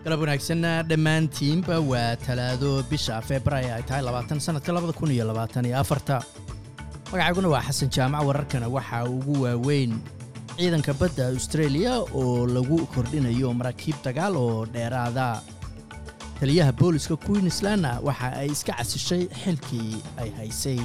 galab wanaagsanna dhammaantiinba waa talaado bisha februaayo ay tahay labaatan sannadka labada kun iyo labaatan iyo afarta magacayguna waa xasan jaamac wararkana waxaa ugu waaweyn ciidanka badda austraeliya oo lagu kordhinayo maraakiib dagaal oo dheeraada taliyaha booliska queenslandna waxa ay iska casishay xilkii ay haysay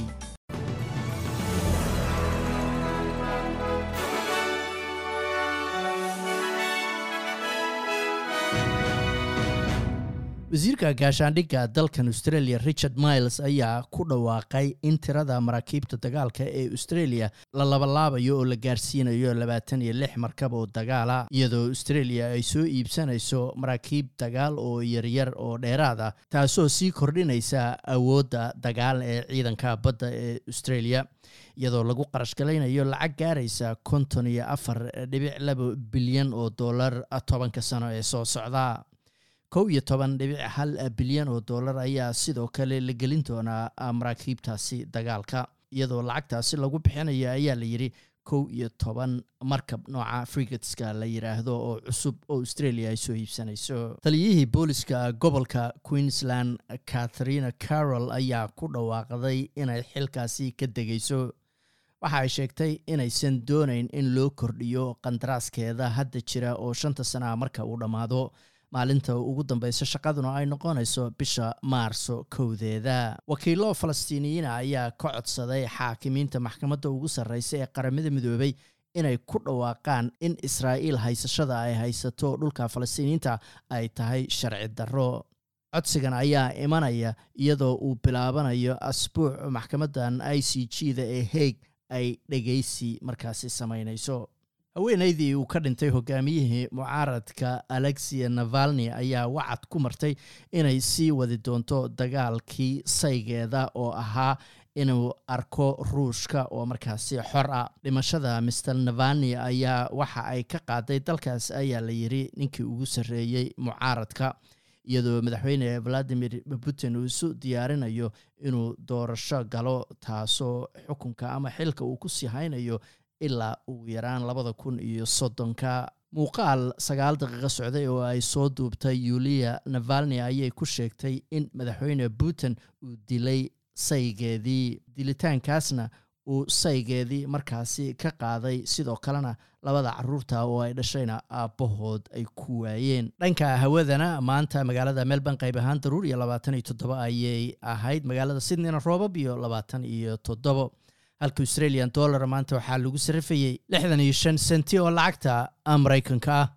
wasiirka gaashaandhigga dalkan australia richard miles ayaa ku dhawaaqay in tirada maraakiibta dagaalka ee australia la labalaabayo oo la gaarsiinayo labaatan iyo lix markab oo dagaala iyadoo australia ay soo iibsanayso maraakiib dagaal oo yaryar oo dheeraad ah taasoo sii kordhinaysa awoodda dagaal ee ciidanka badda ee australia iyadoo lagu qarashgalaynayo lacag gaaraysa konton iyo afar dhibic laba bilyan oo dollar tobanka sano ee soo socda kow iyo toban dhibic hal bilyan oo dollar ayaa sidoo kale la gelin doonaa maraakiibtaasi dagaalka iyadoo lacagtaasi lagu bixinayo ayaa la yidhi kow iyo toban markab nooca frigatska la yidhaahdo oo cusub oo australia ay soo iibsanayso taliyihii booliska gobolka queensland catharina carroll ayaa ku dhawaaqday inay xilkaasi ka degayso waxa ay sheegtay inaysan doonayn in loo kordhiyo qandaraaskeeda hadda jira oo shanta sanaha marka uu dhammaado maalinta ugu dambeysa shaqaduna ay noqonayso bisha maarso kowdeeda wakiilo falastiiniyiina ayaa ka codsaday xaakimiinta maxkamadda ugu sarreysa ee qaramada midoobay inay ku dhawaaqaan in israa'iil haysashada ay haysato dhulka falastiiniyiinta ay tahay sharci darro codsigan ayaa imanaya iyadoo uu bilaabanayo asbuuc maxkamaddan i c g da ee haig ay dhegaysi markaasi samaynayso haweenaydii uu ka dhintay hogaamiyihii mucaaradka alexia navalni ayaa wacad ku martay inay sii wadi doonto dagaalkii saygeeda oo ahaa inuu arko ruushka oo markaasi xor ah dhimashada master navalni ayaa waxa ay ka qaaday dalkaas ayaa la yidhi ninkii ugu sarreeyey mucaaradka iyadoo madaxweyne valadimir putin uu isu diyaarinayo inuu doorasho galo taasoo xukunka ama xilka uu ku sii haynayo ilaa ugu yaraan labada kun iyo soddonka muuqaal sagaal daqiiqo socday oo ay soo duubtay yuliya navalni ayay ku sheegtay in madaxweyne putin uu dilay saygeedii dilitaankaasna uu saygeedii markaasi ka qaaday sidoo kalena labada caruurta oo ay dhashayna aabbahood ay ku waayeen dhanka hawadana maanta magaalada melbourne qayb ahaan daruur iyo labaatan iyo toddobo ayay ahayd magaalada sydneyna roobab iyo labaatan iyo toddobo halka australian dollar maanta waxaa lagu sarrifayey lixdan iyo shan senti oo lacagta maraykanka ah